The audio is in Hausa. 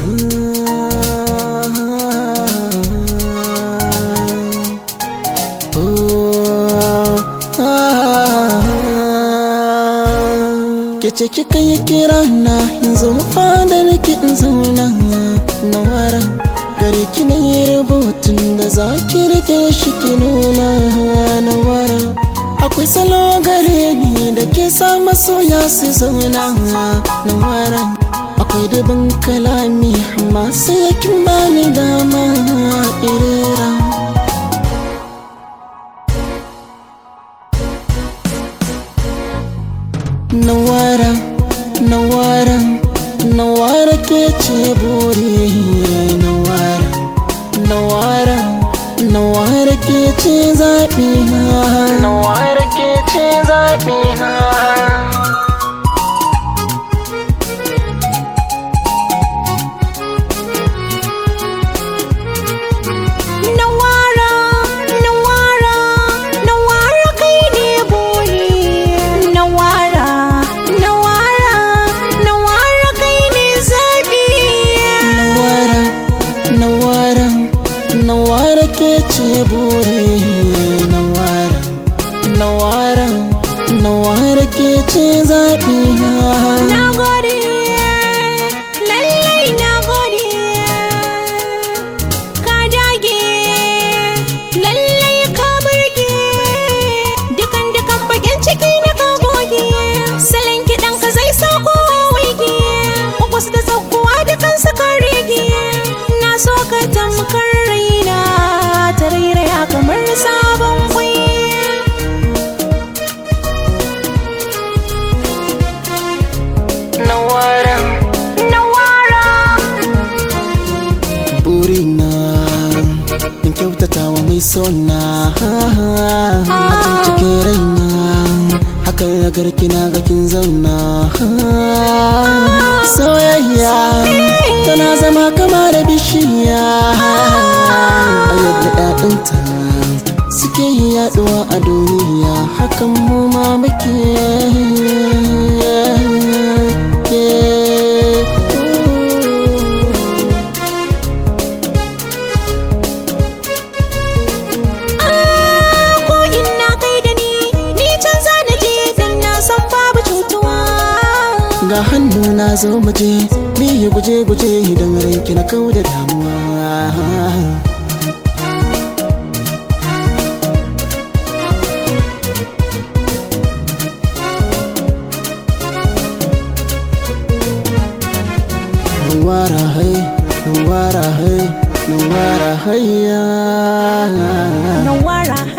Kece kika yi kira na yanzu fadar ki in zauna na wara gare ki na yi rubutun da za ki rike shi ki nuna na wara akwai salo gare ni da ke sa masoya su zauna na wara akwai dubin kalami amma sai kin bani dama irera Nawara, nawara, nawara ke ce buri nawara, nawara, nawara ke ce zaɓi na nawara ke ce zaɓi na Nawara, Nawara, Nawara kai ne buri. Nawara, Nawara, Nawara kai ne zaɓi. Nawara, nawara, nawara ke ce buri nawara, nawara, nawara ke ce zaɓi na Na gode, lallai na gode. Ka dage, lallai ka burge. Dukan dukan bakin ciki na ka goge. Salon kiɗan ka zai sa kowa waige. Kwas da tsakuwa dukan su kan rege. Na so ka tamkar raina, ta rairaya kamar sabon kwai. Nawara, Nawara. burina in kyautata wa mai sona a can cikin raina haka ya garki na ga kin zauna soyayya tana zama kama da bishiya a yadda ɗaɗinta suke yaɗuwa a duniya hakan mu ma muke ko ina kai da ni ni can za na je dan na san babu cutuwa ga hannu na zo muje biyu guje guje idan ranki na kau da damuwa Nuwara hai, nuwara hai, nuwara hayya nawara